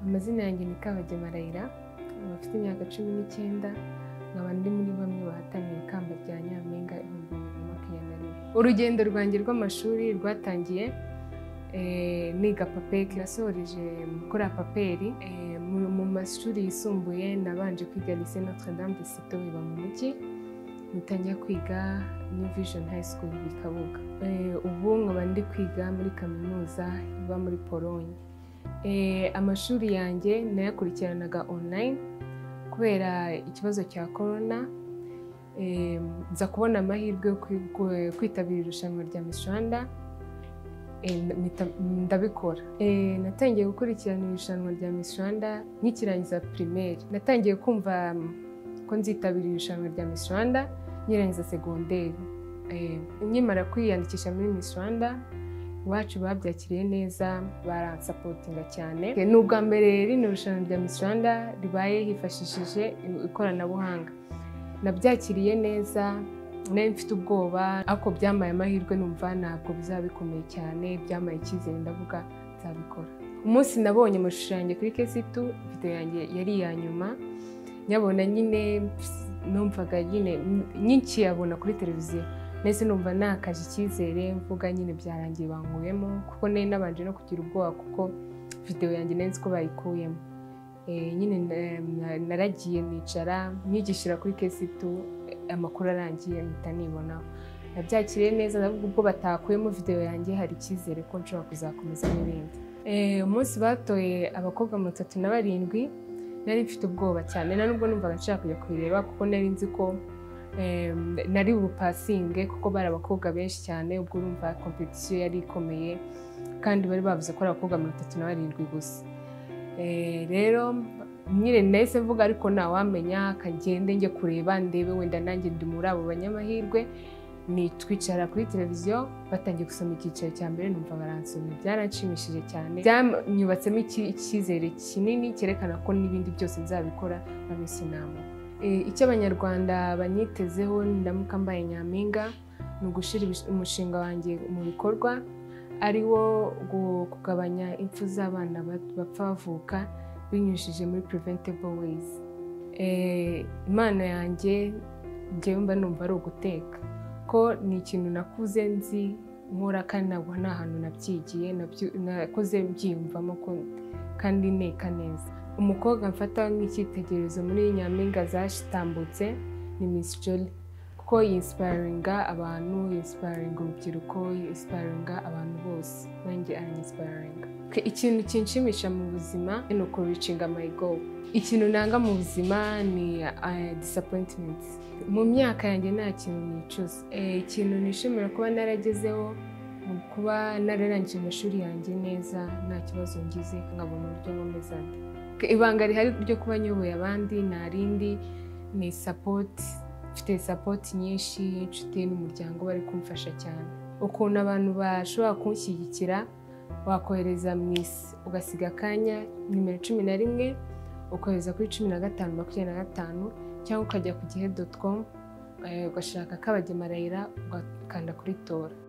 amazina yanjye ni Kabagema Raila nkaba mfite imyaka cumi n'icyenda nkaba ndi muri bamwe bahataniye ikamba rya Nyampinga ibihumbi bibiri na makumyabiri na rimwe urugendo rwanjye rw'amashuri rwatangiye eh, niga papeki nasoreje gukora paperi Eh, mu- mu mashuri yisumbuye nabanje kwiga Lycée Notre Dame de Citeaux mu mujyi nitangira kwiga New Vision High School i Kabuga Eh, ubu nkaba ndi kwiga muri kaminuza iba muri Pologne Eh, amashuri yanjye nayakurikiranaga online kubera ikibazo cya corona eh, nza kubona amahirwe yo kwi- kwe- kwitabira irushanwa rya Miss Rwanda eh, mpita- ndabikora Eh, natangiye gukurikirana irushanwa rya Miss Rwanda nkikirangiza primaire natangiye kumva mm, ko nzitabira irushanwa rya Miss Rwanda nkirangiza segonderi Eh, nkimara kwiyandikisha muri Miss Rwanda iwacu babyakiriye neza baransapotinga cyane ni ubwa mbere rino rushanwa rya Miss Rwanda ribaye hifashishije ikoranabuhanga nabyakiriye neza nari mfite ubwoba ariko byambaye amahirwe numva ntabwo bizaba bikomeye cyane byambaye icyizere ndavuga nzabikora umunsi nabonye amashusho yanjye kuri kesitu video yanjye yari iya nyuma nyabona nyine numvaga nyine nkikiyabona kuri televiziyo ndetse numva nakaje icyizere mvuga nyine byarangiye bankuyemo kuko nari nabanje no kugira ubwoba kuko videwo yanjye nari nzi ko bayikuyemo Eh, nyine na- na- naragiye nicara nkigishira kuri kesitu amakuru arangiye mpita nibonaho nabyakiriye neza ndavuga ubwo batakuyemo videwo yanjye hari icyizere ko nshobora kuzakomeza n'ibindi Eh, umunsi batoye abakobwa mirongo itatu na barindwi nari mfite ubwoba cyane nta nubwo numvaga nshaka kujya kubireba kuko nari nzi ko eh, nari bupasinge kuko bari abakobwa benshi cyane ubwo urumva kompetisiyo yari ikomeye kandi bari bavuze ko ari abakobwa mirongo itatu na barindwi gusa Eh, rero nyine nahise mvuga ariko ntawamenya kagende njye kureba ndebe wenda nanjye ndi muri abo banyamahirwe ni twicara kuri televiziyo batangiye gusoma icyiciro cya mbere numva baransoma byaranshimishije cyane byanyubatsemo iki- icyizere kinini cyerekana ko n'ibindi byose nzabikora babise inama Eh, icyo abanyarwanda banyitezeho ndamuka mbaye nyampinga ni ugushyira ibis- umushinga wanjye mu bikorwa ari wo gu- kugabanya impfu z'abana ba- bapfa bavuka binyujije muri preventable ways Eh, impano yanjye njyewe mba numva ari uguteka ko ni ikintu nakuze nzi nkora kandi ntabwo nta hantu nabyigiye nabyo- nakoze mbyiyumvamo ko- kandi nteka neza umukobwa mfata nk'icyitegererezo muri nyampinga zashitambutse ni Miss Jolly kuko yinsipayiringa abantu yinsipayiringa urubyiruko yinsipayiringa abantu bose nanjye aranyinsipayiringa ikintu kinshimisha mu buzima ni ukuricinga my goal ikintu nanga mu buzima ni uh, disappointment mu myaka yanjye nta kintu nicuza Eh, ikintu nishimira kuba naragezeho mu kuba nararangije amashuri yanjye neza nta kibazo ngize nkabona uburyo nkomeza ibanga rihari ryo kuba nyoboye abandi nta rindi ni sapoti mfite sapoti nyinshi inshuti n'umuryango bari kumfasha cyane ukuntu abantu bashobora kunshyigikira wakohereza mu isi ugasiga akanya nimero cumi na rimwe ukohereza kuri cumi na gatanu makumyabiri na gatanu cyangwa ukajya ku gihe doti komu ugashaka kabagema rayira ugakanda kuri tora